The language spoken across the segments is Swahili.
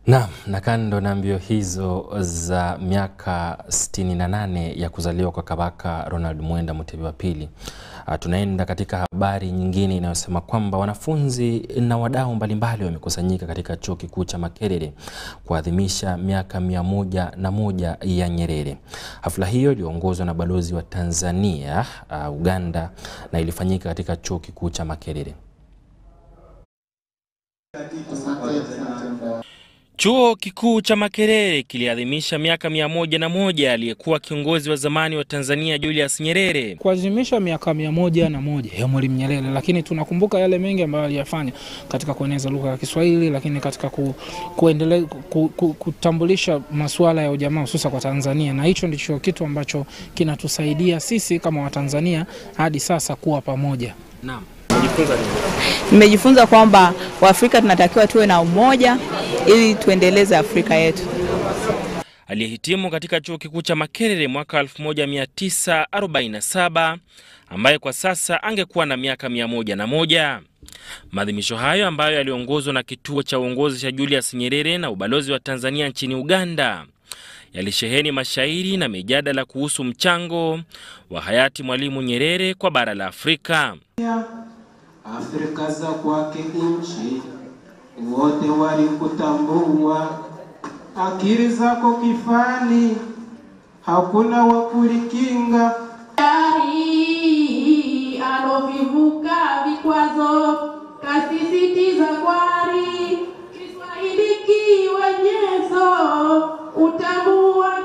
Naam, na kando na mbio hizo za miaka 68 ya kuzaliwa kwa Kabaka Ronald Mwenda Mutebi wa pili, uh, tunaenda katika habari nyingine inayosema kwamba wanafunzi na wadau mbalimbali wamekusanyika katika Chuo Kikuu cha Makerere kuadhimisha miaka mia moja na moja ya Nyerere. Hafla hiyo iliongozwa na balozi wa Tanzania uh, Uganda na ilifanyika katika Chuo Kikuu cha Makerere. Chuo Kikuu cha Makerere kiliadhimisha miaka mia moja na moja aliyekuwa kiongozi wa zamani wa Tanzania Julius Nyerere. kuadhimisha miaka mia moja na moja ya Mwalimu Nyerere, lakini tunakumbuka yale mengi ambayo aliyafanya katika kueneza lugha ya Kiswahili, lakini katika ku, kuendele, ku, ku, kutambulisha masuala ya ujamaa hususa kwa Tanzania, na hicho ndicho kitu ambacho kinatusaidia sisi kama Watanzania hadi sasa kuwa pamoja. Naam. Nimejifunza kwamba Waafrika tunatakiwa tuwe na umoja ili tuendeleze Afrika yetu. Aliyehitimu katika Chuo Kikuu cha Makerere mwaka 1947 ambaye kwa sasa angekuwa na miaka mia moja na moja. Maadhimisho hayo ambayo yaliongozwa na kituo cha uongozi cha Julius Nyerere na ubalozi wa Tanzania nchini Uganda yalisheheni mashairi na mijadala kuhusu mchango wa hayati Mwalimu Nyerere kwa bara la Afrika. Afrika za kwake nchi wote walikutambua, akili zako kifani, hakuna wa kulikinga. Dari alovivuka vikwazo, kasisitiza kwari, Kiswahili kiwe nyenzo, utambua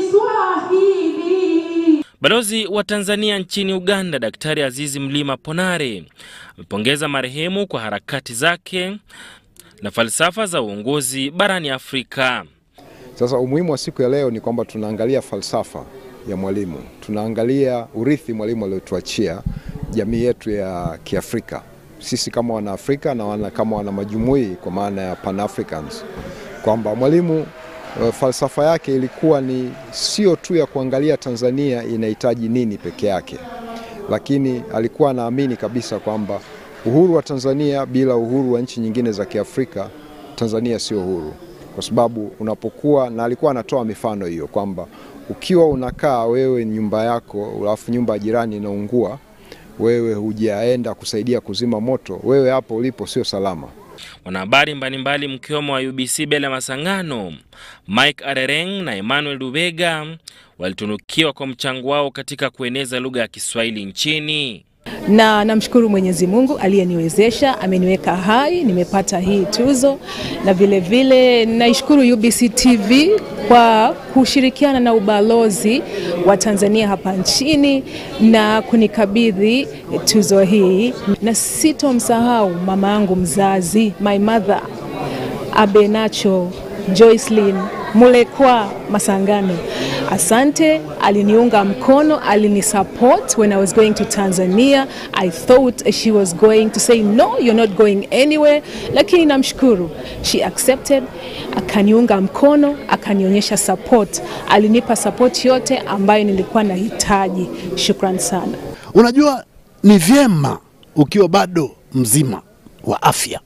Kiswahili. Balozi wa Tanzania nchini Uganda Daktari Azizi Mlima Ponare amepongeza marehemu kwa harakati zake na falsafa za uongozi barani Afrika. Sasa umuhimu wa siku ya leo ni kwamba tunaangalia falsafa ya Mwalimu, tunaangalia urithi Mwalimu aliotuachia jamii yetu ya Kiafrika, sisi kama Wanaafrika na wana, kama wana majumui kwa maana ya Pan Africans, kwamba Mwalimu eh, falsafa yake ilikuwa ni sio tu ya kuangalia Tanzania inahitaji nini peke yake, lakini alikuwa anaamini kabisa kwamba uhuru wa Tanzania bila uhuru wa nchi nyingine za Kiafrika, Tanzania sio huru, kwa sababu unapokuwa na alikuwa anatoa mifano hiyo kwamba ukiwa unakaa wewe nyumba yako alafu nyumba ya jirani inaungua, wewe hujaenda kusaidia kuzima moto, wewe hapo ulipo sio salama. Wanahabari mbalimbali mkiwemo wa UBC Bela Masangano, Mike Arereng na Emmanuel Dubega walitunukiwa kwa mchango wao katika kueneza lugha ya Kiswahili nchini. na namshukuru Mwenyezi Mungu aliyeniwezesha, ameniweka hai, nimepata hii tuzo, na vile vile naishukuru UBC TV kwa kushirikiana na ubalozi wa Tanzania hapa nchini na kunikabidhi tuzo hii, na sitomsahau mama yangu mzazi, my mother Abenacho Joycelyn Mulekwa Masangano. Asante, aliniunga mkono, alinisupport when I was going to Tanzania. I thought she was going to say no, you're not going anywhere, lakini namshukuru. She accepted, akaniunga mkono, akanionyesha support. Alinipa support yote ambayo nilikuwa nahitaji. Shukran sana. Unajua, ni vyema ukiwa bado mzima wa afya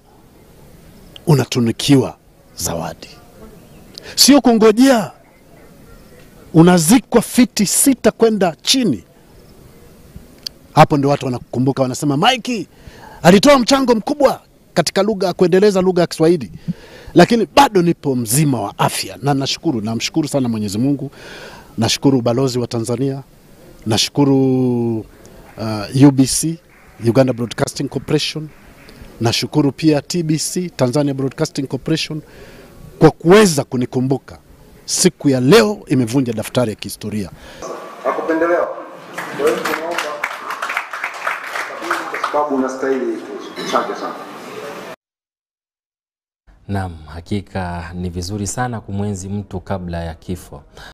unatunukiwa zawadi, sio kungojea unazikwa fiti sita kwenda chini. Hapo ndio watu wanakukumbuka, wanasema Mike alitoa mchango mkubwa katika lugha ya kuendeleza lugha ya Kiswahili, lakini bado nipo mzima wa afya na nashukuru, namshukuru sana Mwenyezi Mungu, nashukuru ubalozi wa Tanzania, nashukuru uh, UBC Uganda Broadcasting Corporation, nashukuru pia TBC Tanzania Broadcasting Corporation kwa kuweza kunikumbuka. Siku ya leo imevunja daftari ya kihistoria. Hakupendelewa. Kwa hiyo tunaomba kwa sababu unastahili tuzo. Asante sana. Naam, hakika ni vizuri sana kumwenzi mtu kabla ya kifo.